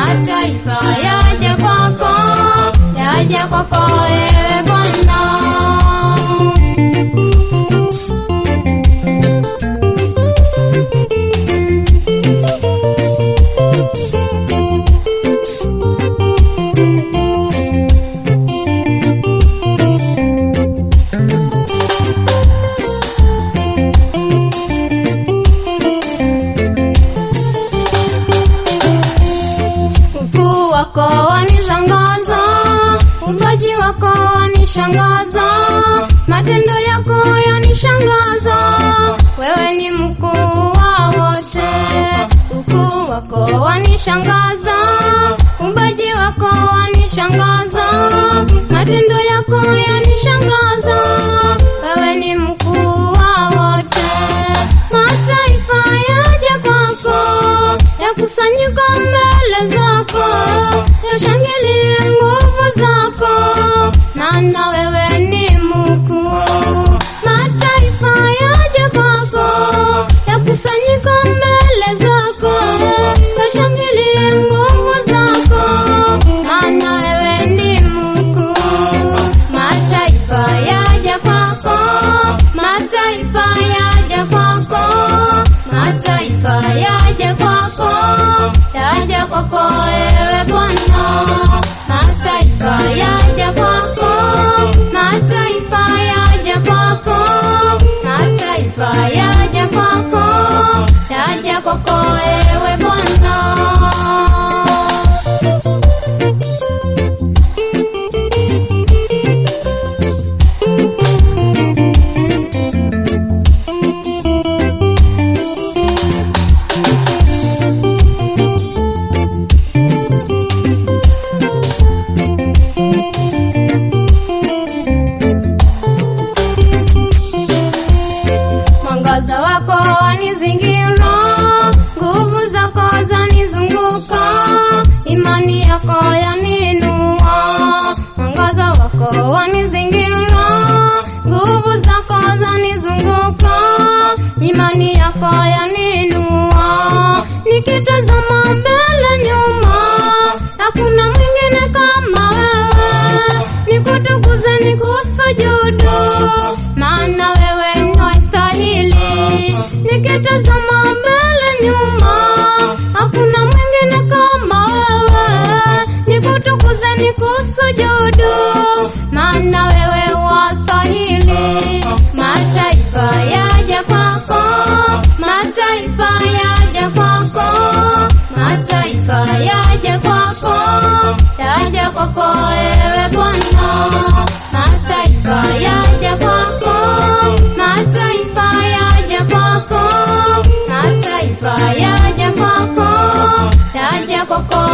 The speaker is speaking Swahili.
mataifa yaja kwako, yaja kwako ewe Bwana. Ukuu wako wanishangaza, ubaji wako wanishangaza, matendo yako yanishangaza. Wewe ni mkuu wa wote, ukuu wako wanishangaza, ubaji wako wanishangaza, matendo yako yanishangaza. Wewe ni mkuu wa wote, mataifa yaja kwako yakusanyika mbele zako, yashangilie nguvu zako, maana wewe ni mkuu. Mataifa yaja kwako, yakusanyika mbele zako, yashangilie nguvu zako, maana wewe ni mkuu. Mataifa yaja kwako, mataifa yaja kwako, mataifa yaja kwako, yaja kwako ewe Bwana. Mataifa yaja kwako, mataifa yaja kwako, mataifa yaja kwako, yaja kwako ewe Bwana. Mwangaza wako wanizingira, nguvu zako zanizunguka, imani yako yaninua. Mwangaza wako wanizingira, nguvu zako zanizunguka, imani yako yaninua. Nikitazama mbele nyuma, hakuna mwingine kama wewe, nikutukuze nikusujudu, maana wewe ni wastahili. Nikitazama mbele nyuma, hakuna mwingine kama wewe, nikutukuze nikusujudu, maana wewe wastahili. Mataifa yaja kwako, mataifa yaja kwako, mataifa yaja kwako, yaja kwako ewe Bwana. Mataifa yaja kwako, mataifa yaja kwako, mataifa yaja kwako, yaja kwako